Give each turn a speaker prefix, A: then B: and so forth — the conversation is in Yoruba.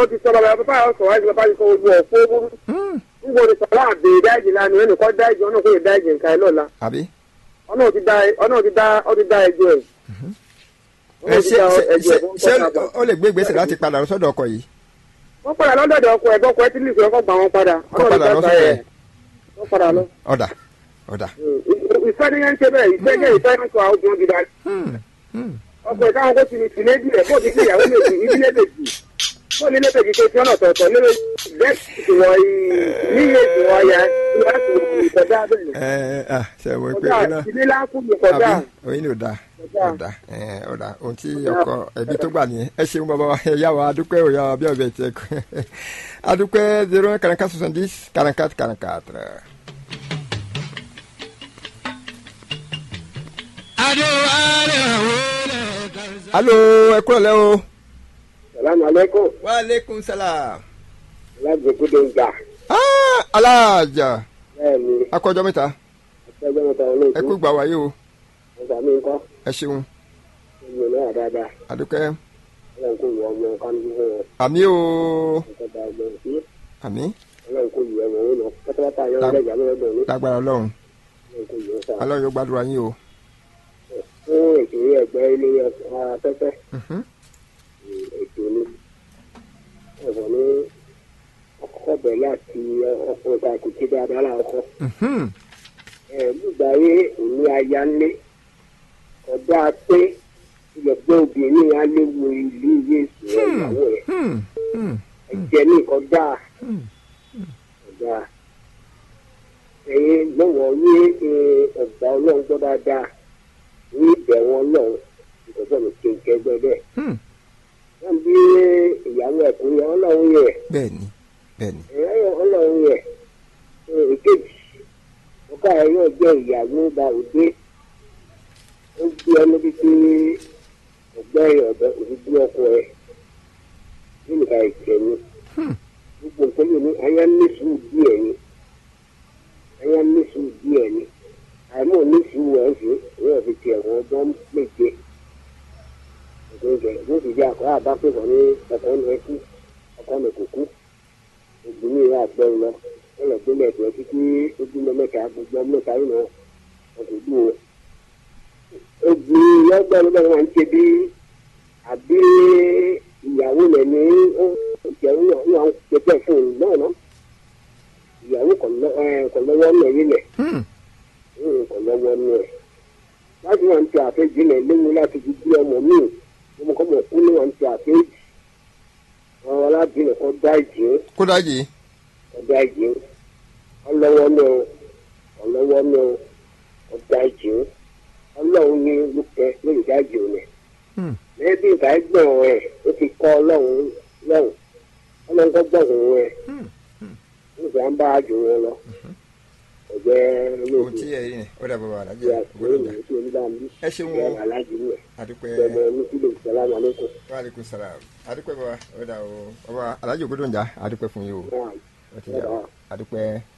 A: ó ti sọ bàbá bàbá yà sọ wáyé bàbá yìí sọ ojú ọ̀fọ́ burú
B: Hmm,
A: níbo ni sọlá àbè dáìjì lánàá ẹnì kan dáìjì ọ̀nà kò yẹ dáìjì nǹkan ẹ lọ́la
B: àbí.
A: ọ̀nà ti dá ọ̀nà ti dá ọ ti dá ẹjọ́ ẹ̀.
B: ẹ ṣe ṣe ṣe ṣe ó lè gbé ìgbésẹ̀ láti padà lọ sọ́dọ̀ ọkọ yìí.
A: wọ́n padà lọ́dọ̀dọ̀ ọkọ̀ ẹ̀ bọ́kọ̀ ẹ̀ tí lìsì ọkọ̀ gbà wọ́n padà
B: Kọ́ padà lọ sọ́dọ̀ ẹ̀.
A: wọ́n padà lọ.
B: ọ̀dà ọ̀dà.
A: ìfẹ́ ni yẹn ń ṣe bẹ́ẹ̀ ìfẹ́ jẹ́ ìfẹ́ ń sọ àwọn obìnrin gidi
B: Hmm, hmm.
A: ọkọ̀ ìtàwọn kó ti ní tìlé díẹ̀ bó ti fi ìyàwó méjì ìdílé méjì bó ní lébèjì tó ti ọ̀nà tọ̀tọ̀ lébè bẹ́ẹ̀ wọ níyè ìwọ ya láti ìkọjá bẹ́ẹ̀
B: ẹ ẹ ah ṣe mo pe
A: kọjá
B: iná
A: ìdílé lákùn ní kọjá
B: àbí oyin ni ò da
A: Kọjá.
B: ò da ẹ ò da ohun tí ọkọ ẹbí tó gbà nìyẹn ẹ ṣeun bàbá wa ẹ yá wa adúpẹ́ òyà wa bí ọbẹ̀ tiẹ̀ kú adúpẹ́ zero un quarante quatre soixante dix quarante quatre quarante quatre. alo ẹ kúrò lẹ́ o.
A: salamu aleykum
B: wa aleykum salaam.
A: alágbèkúdé ń gbà
B: ah alájà
A: bẹ́ẹ̀ ni
B: akọjọ mẹ́ta
A: ẹgbẹ́ mẹ́ta
B: ẹ
A: olóòtú
B: kú gbà wáyé o
A: ọ̀sà mi ńkọ́
B: ẹ ṣeun
A: ìlú náà dáadáa
B: adúpẹ́
A: ọlọ́run kò yọ ọmọ nǹkan ní fún wọn
B: àmì o
A: nǹkan da ọgbọ́n sí
B: àmì
A: ọlọ́run kò yọ ọmọ wọn lọ pátápátá yọ ọlọ́jà lọ́dọ̀ ní
B: lágbára ọlọ́run
A: ọlọ́run kò yọ sáà
B: ọlọ́run yóò gbàdúrà yín o.
A: fún ètò ẹgbẹ́ ilé afẹ́fẹ́
B: Mhm.
A: ètò ni ẹ̀fọ́ ní ọkọ̀ bẹ̀ láti ọkùnrin ta kò tí dáadáa láàkọ́
B: Mhm.
A: nígbà yé òní aya ńlé ọ̀dà pé ìyẹ̀gbẹ́ obìnrin á léwu ìlú ìwé ìsìn ìyàwó ẹ̀
B: Hmm. Hmm.
A: ẹ̀jẹ̀ ní ìkọjá
B: Hmm.
A: ọ̀dà ẹ̀yin lọ́wọ́ ní ọ̀gbà ọlọ́run gbọ́ dáadáa ní ìbẹ̀wọ̀n ọlọ́run ìtọ́jú mi kí n kẹgbẹ́ bẹ́ẹ̀.
B: Hmm.
A: wọ́n bí ìyàwó ẹ̀kúnrẹ́ ọlọ́run yẹ
B: bẹ́ẹ̀ni bẹ́ẹ̀ni
A: ẹ̀yọ́ ọlọ́run yẹ èkejì ọ̀gá ẹ̀ yóò jẹ́ ìyàwó ba òde ó gbé ọ níbi tí ọgbẹ́ ọ̀dọ́ òdúdú ọkọ ẹ̀ nígbà ìkẹyìn
B: Hmm.
A: gbogbo nǹkan yìí ní ayé ní sùúrù díẹ̀ ni ayé ní sùúrù díẹ̀ ni àìmọ̀ ní sùúrù ẹ̀ ṣe ìwé fi tiẹ̀ wọ́n ọdún méje ìgbésẹ̀ ló sì jẹ́ àkọ́ àbápẹ́ wọn ní ọkọ̀ ní ẹkú ọkọ̀ ní kùkú ògùn ní ìyá àgbẹ̀rún lọ wọ́n lọ gbélé ẹ̀dùn ẹtí tí ó gbé mẹ́ta gbogbo mẹ́ta yìí lọ ọkọ̀ dùn ó. ògùn lọ́gbẹ̀rún bẹ́ẹ̀ wọ́n ń ṣe bí àbí ìyàwó rẹ̀ ní ó ìjẹun náà ní àwọn pẹpẹ fún un náà ná ìyàwó kò lọ́wọ́ náà yìí lẹ̀
B: Hmm.
A: kò lọ́wọ́ náà láti wọn ti àfẹ́jì lẹ̀ léwu láti fi bí ọmọ míì ọmọ kọ́mọ kú ní wọn ti àfẹ́jì wọn wọn láti lè kọ́ dá ìjì
B: kódà yìí
A: kọ́ dá ìjì ọlọ́wọ́ náà ọlọ́wọ́ náà kọ́ dá ìjì ọlọ́run ní lókè lórí dá ìjì rẹ̀
B: Hmm.
A: lẹ́bí ìgbà ẹgbẹ́ rẹ̀ ó ti kọ́ ọlọ́run lọ́run ọlọ́run kọ́ gbọ̀ngàn rẹ̀
B: Hmm.
A: nígbà ń bá àjò wọn lọ ọ̀jẹ́
B: ohun
A: olóògùn
B: tí ẹ rí ni ó dà bàbá
A: ìyá
B: alájà
A: àkùrẹ́
B: gbọ́dọ̀ dà
A: ìlú tí oníbàámu
B: ẹ ṣeun o
A: ìyá aláàjì rẹ̀
B: adúpẹ́
A: ìjọba oníkìlọ̀ ìsàlámù alẹ́kùn
B: wa aleykum salaam adúpẹ́ bàbá ó dà o bàbá alájà gbọ́dọ̀ ń jà adúpẹ́ fún yín o
A: náà
B: ó ti jà o adúpẹ́.